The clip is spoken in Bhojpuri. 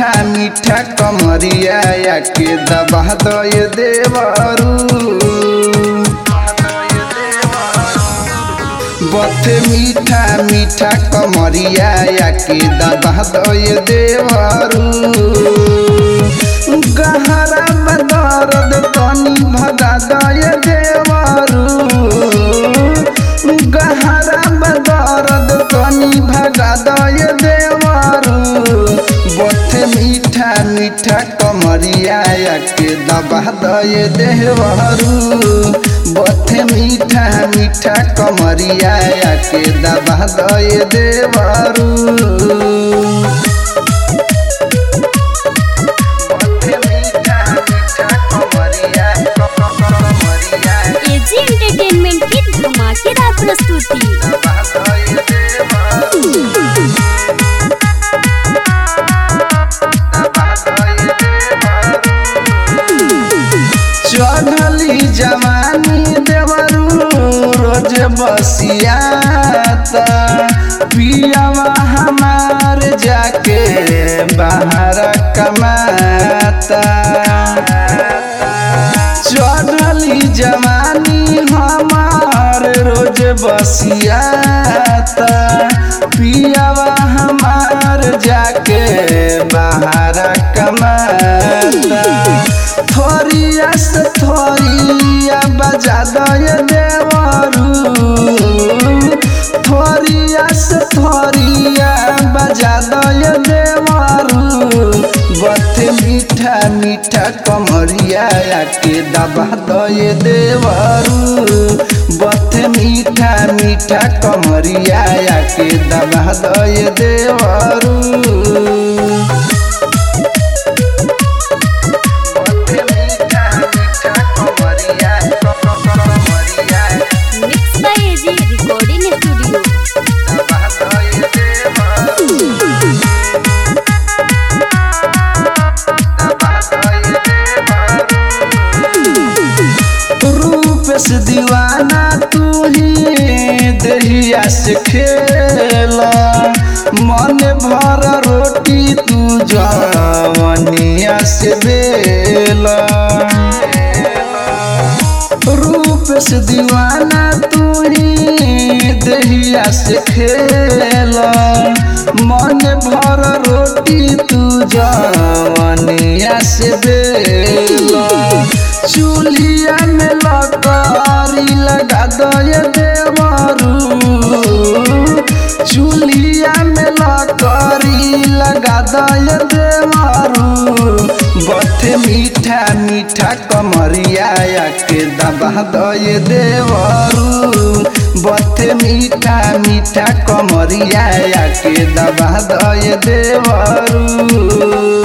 मीठा मीठा कमरिया या के दबा दय देवरू बथे मीठा मीठा कमरिया या के दबा दय देवरू गहरा बदरद तनी भगा दय देवरू गहरा बदरद तनी भगा दय देवरू बथे मीठा मीठा कमरिया या के दबा दय देवरू बथे मीठा मीठा कमरिया या के दबा दय देवरू बथे मीठा मीठा कमरिया कमरिया एजी एंटरटेनमेंट की धमाकेदार प्रस्तुति दबा दय देवरू चढ़ली जवानी देवरू रोज बसियाता पियावा हमार जाके बाहर कमाता चढ़ली जवानी हमार रोज बसियाता पियावा हमार जाके बाहर कमाता थोरिया से थोरिया बजा दय देवरू थोरिया से थोरिया बजा दय देवरू बथे मीठा मीठा कमरिया के दबा दय देवरू बथे मीठा मीठा कमरिया के दबा दय देवरू mix by AG recording studio रूप से दीवाना तू ही दहिया से खेला मन भर रोटी तू जवनिया से बेला रूप से दीवाना तू ही दहिया से खेला मन भर रोटी तू जवनिया से बेला चूल्हिया में लकारी लगा दय देवरू चूल्हिया में लकारी लगा दय देवरू बथे मीठा मीठा कमरिया के दबा दय देवरू बथे मीठा मीठा कमरिया के दबा दय देवरू